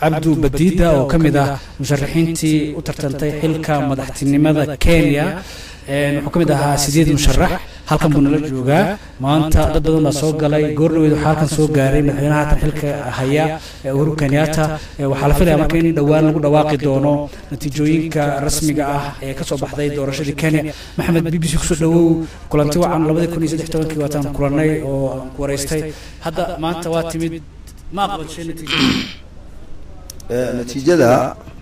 cabdu badiida oo ka mid ah musharaxiintii u tartantay xilka madaxtinimada kenya wuxuu ka mid ahaa sideed musharax halkan buu nala joogaa maanta dad badan baa soo galay goordhaweed waxaa halkan soo gaaray madaxweynaha hatan xilka haya uhuru kenyatta waxaa la filaya marka in dhowaan lagu dhawaaqi doono natiijooyinka rasmiga ah ee kasoo baxday doorashadii kenya maxamed b b c kusoo dhawow kulanti wacan labadii kun iyo saddex tobankii waataan kulannay oo aan ku waraystay hadda maanta waa timid ma aqbashay natiijada natiijada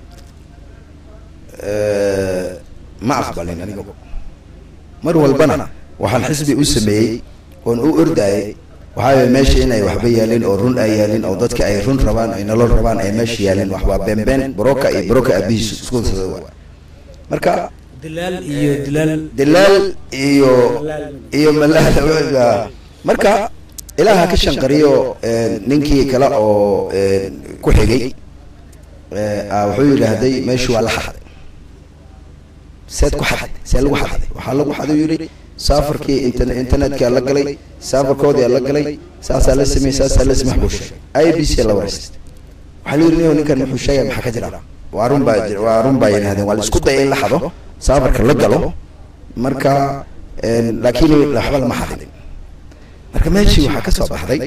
ma aqbalin aniga mar walbana waxaan xisbi u sameeyey oon u ordayay waxaa meesha inay waxba yaalin oo run ay yaalin oo dadka ay run rabaan ay nolol rabaan ay meesha yaalin wax waa beenbeen broka iyo broka abihiis isku waa marka dilaal iyo dilaal dilaal iyo iyo malaal marka ilaaha ka shanqariyo ninkii kale oo ku xigay wuxuu yidhaahday meeshu waa la xaday seed ku xaday see lagu xaday waxaa lagu xaday yidhi saafarkii internetka la galay saafarkoodii la galay saasaa la sameeyey saasaa la sameey buu sheegay i b c la wareystay waxaa la yidhi nin ninkan muxuu sheegay maxaa ka jira waa run baa waa run baa yidhahdeen waa la isku dayay in la xado saafarka la galo marka laakiin waxba lama xadin marka meeshii waxaa ka soo baxday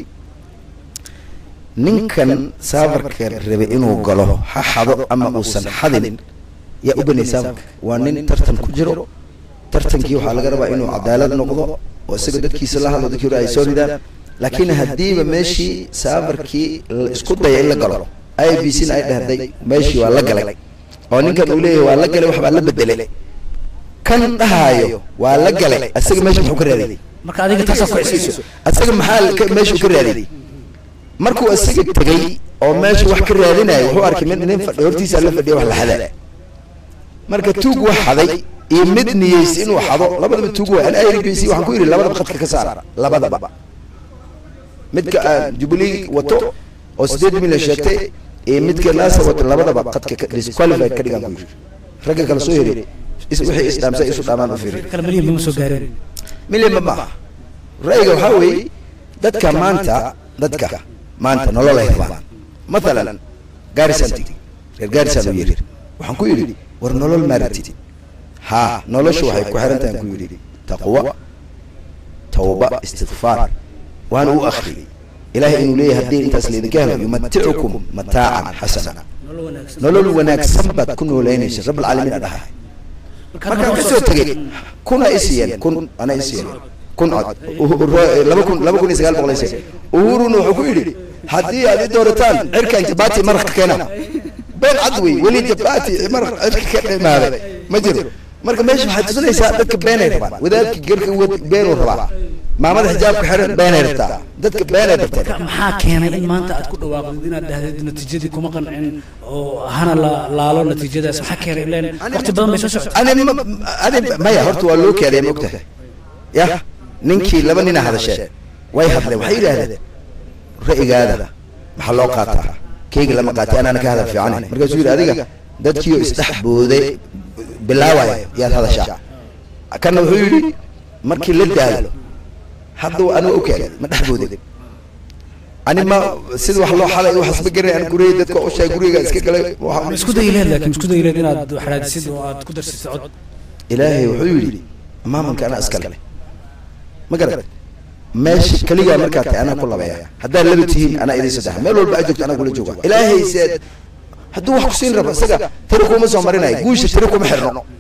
ninkan saafarka rabay inuu galo ha xado ama uusan xadin yaa u banay saafarka waa nin tartan ku jiro tartankii waxaa laga rabaa inuu cadaalad noqdo oo isaga dadkiisa la hadlo dadkii hore ay soo ridaan laakiin haddiiba meeshii saafarkii isku daya in la galo i b c na ay dhahday meeshii waa la galay oo ninkan uu leeyahay waa la galay waxbaa la bedelay kan dhahaayo waa la galay isaga meesha muxuu ka raadiyay marka adiga taasaa ku xisayso isaga maxaa meeshuu ka raadiyay markuu isaga tegay oo meesha wax ka raadinayo wuxuu arkay mid nin fadhi hortiisa la fadhiya wax la xadaa marka tuug wax xaday iyo mid niyeysa inuu xado labadaba tuug waa an i b c waxaan ku yidhi labadaba khadka ka saara labadaba midka aan jubilee wato oo sideed milyan sheegtay iyo midka naasa wato labadaba khadka disqualified ka dhigaan ku yidhi ragga kale soo heri wixii isdhaamsa isu dhaamaan u fiiri kale milyan bama soo gaareen milyan ma maaha ra'yiga waxaa weeye dadka maanta dadka maanta nolol ay rabaan mathalan gaarisan tigi reer gaarisan u yiri waxaan ku yidhi war nolol maaratid haa noloshu waxay ku xiran tahay ku yidhi taqwa tawba istikfaar waana u akhriyey ilaahay inuu leeyahay haddii intaas laydinka helo yumaticukum mataacan xasana nolol wanaagsan baad ku nooleynaysa rabbilcaalamiin a dhahay markaan kasoo tegey kuna isiiyeen kun ana isiiyeen kun cod laba kun laba kun iyo sagaal boqol isiiyeen uhuruna wuxuu ku yidhi haddii aad i doorataan cirkan jabati maraq ka keena been cad wey weli jabati maraq cirka ka dhimaaday ma jiro marka meesha waxaad tusinaysaa dadka beenay rabaan wadaadka garka beenuu rabaa maamada xijaabka xiran beenay rabtaa dadka beenay rabteen maxaa keenay in maanta aad ku dhawaaqdid inaad dhahdid natiijadii kuma qancin oo hana la laalo natiijadaas maxaa keenay ileen waqti badan bay soo socotay ani ani maya horta waa loo keeday ma ogtahay ya ninkii laba nina hadasheen way hadleen waxay yidhaahdeen ra'yigaada maxaa loo qaataa keyga lama qaatay anaana ka hadal fiican markaasuu yidhi adiga dadkiioo isdhex booday bilaawaya yaad hadashaa kana wuxuu yidhi markii la daalo hadda aniga u keenay ma dhex booday ani ma sida wax loo xalay waxas ma garanay aan guriyay dadka u sheegay guriga iska galay isku dayileed laakiin isku dayileed inaad xaraadisid oo aad ku darsid cod ilaahay wuxuu yidhi maamanka anaa iska leh ma garat meesha keligaa markaa tahay anaa ku labeeya haddaad laba tihiin anaa idin saddex meel walba aad joogto anaa kula jooga ilaahay seed hadduu wax ku siin rabo isaga tiri kuma soo marinayo guusha tiri kuma xirno